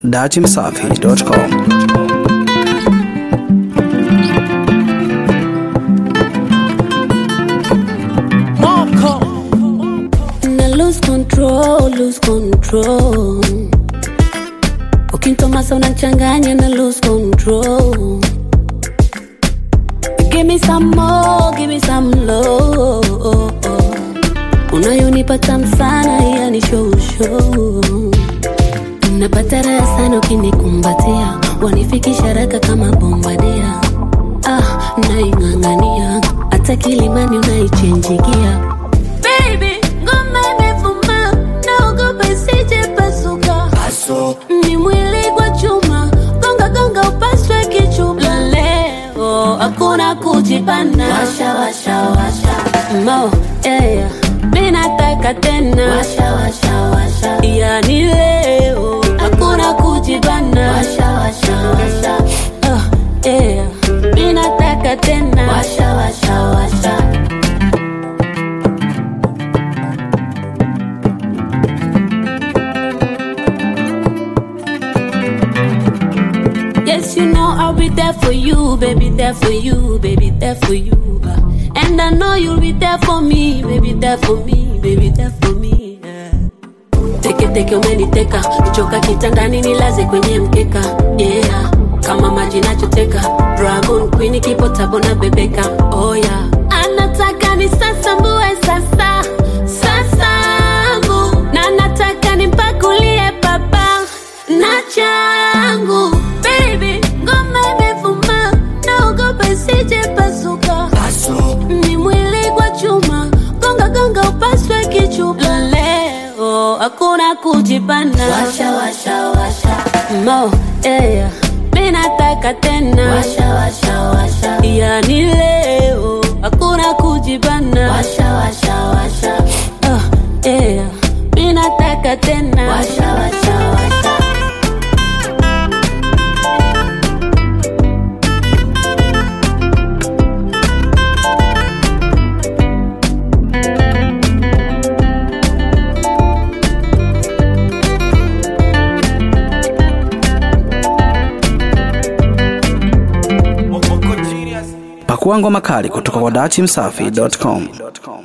datimsafi.com. na lose control, lose control. Ukintomasa unachanganya na lose control. Give me some more, give me some love. Unayonipa tamu sana, yani show show. Napata raha sana ukinikumbatia, wanifikisha haraka kama bombadia. Ah, naing'ang'ania hata kilimani unaichenjigia Baby, ngoma imevuma, naogopa isije pasuka. Ni mwili kwa chuma, gonga gonga upaswe kichuma. Leo hakuna kujipana, washa washa washa, mo yeah, mimi nataka tena, washa washa washa, yani leo hakuna kujipana, washa washa washa, oh yeah, mimi nataka tena, washa washa washa. Yes, you know I'll be there for you, baby, there for you, baby, there for you. uh. And I know you'll be there for me, baby, there for me, baby, there for me. yeah. Teke teke umeniteka, nichoka kitandani nilaze kwenye mkeka. Yeah, kama maji nachoteka, Dragon Queen kipo tabo na bebeka. Oh yeah, anataka ni sasa mbue sasa, sasangu na nataka nimpakulie baba na changu baby, ngoma imevuma, naogopa isije pasuka. Ni mwili kwa chuma, gonga gonga upaswe kichupa. Leo hakuna kujipana, washa washa washa, mo yeah, mimi nataka tena, washa washa washa, yani leo hakuna kujipana, washa washa washa, oh yeah, mimi nataka tena, washa washa washa. Pakua ngoma kali kutoka kwa datimsafi.com.